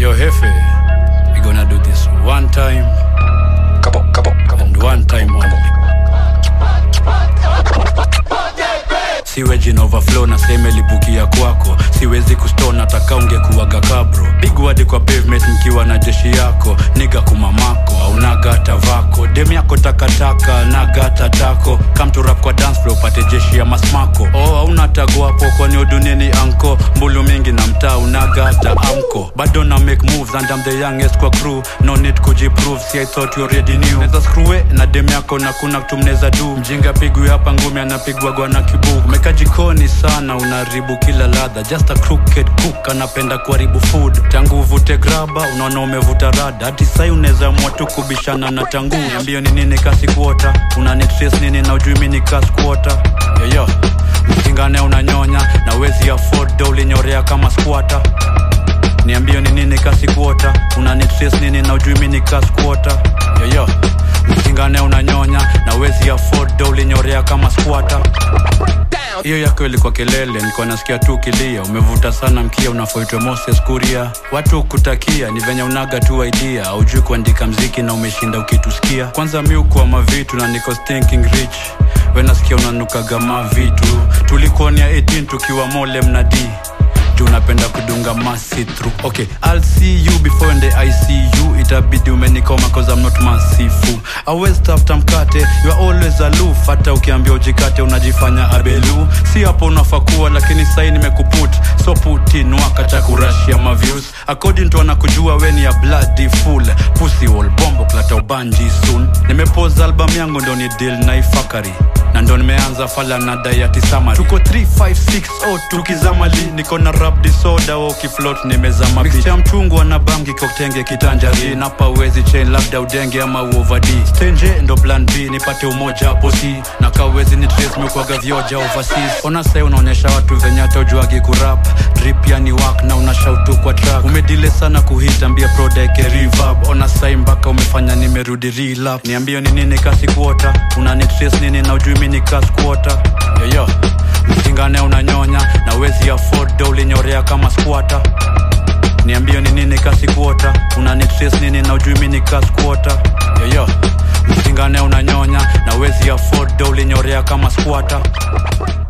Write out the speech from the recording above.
Yo, Hefe, we gonna do this one time Couple, couple, couple. and one time only. siwe jina overflow na seme libukia kwako siwezi kustona taka ungekuwaga kabro big word kwa pavement mkiwa na jeshi yako niga kumamako aunaga hata vako dem yako takataka naga hata tako kamturap kwa dance floor upate jeshi ya masmako oh hauna tago hapo kwani uduniani anko mbulu mingi na mtaa unaga hata amko bado na make moves and I'm the youngest kwa crew no need kujiprove see I thought you already knew neza screwe na dem yako na kuna kitu mneza du mjinga pigwi hapa ngumi anapigwa gwana kibuku umeka jikoni sana unaharibu kila ladha just a crooked cook anapenda kuharibu food tangu uvute graba unaona umevuta rada hadi sai unaweza amua tu kubishana na tangu niambio ni nini kasi kuota una nitres nini na ujui mi ni kas kuota yoyo msingane unanyonya na wezi afford do ulinyorea kama squata niambio ni nini kasi kuota una nitres nini na ujui mi ni kas kuota yoyo msingane unanyonya na wezi afford do ulinyorea kama squata hiyo yako ilikuwa kelele nilikuwa nasikia tu kilia umevuta sana mkia unafoitwa moses kuria watu kutakia ni venye unaga tu idea aujui kuandika mziki na umeshinda ukitusikia kwanza mi ukuwa mavitu na niko thinking rich wenasikia unanukaga mavitu tulikuonia 18 tukiwa mole mnadi juu unapenda kudunga masi through okay i'll see you before the icu itabidi umenikoma cause i'm not masifu always tafuta mkate you are always aloof hata ukiambia ujikate unajifanya abelu si hapo unafaa kuwa lakini sai nimekuput so putin wakata kurashia maviews according to anakujua weni ya bloody full pussy wall bombo klata ubanji soon nimepoza album yangu ndo ni deal na ifakari na ndo nimeanza fala na dayati samari tuko 3560 tukizamali niko na rap disorder wa ukiflot nimezama mixture mchungwa na bangi koktenge kitanjari napa uwezi chain labda udenge ama uovadi stenje ndo plan b nipate umoja hapo si na kawezi ni trace mekwaga vyoja overseas ona sai unaonyesha watu venye hata ujuagi kurap drip yani wak na unashautu kwa track umedile sana kuhit ambia prodeke reverb ona sai mpaka umefanya nimerudi relap niambio ni nini kasi kuota una nitrace nini na ujui mi ni kas kuota yoyo msingane unanyonya na wezi afford do ulinyorea kama squata niambio ni nini kasi kuota una nitrace nini na ujui mi ni kas kuota yoyo msingane unanyonya na wezi afford do ulinyorea kama squata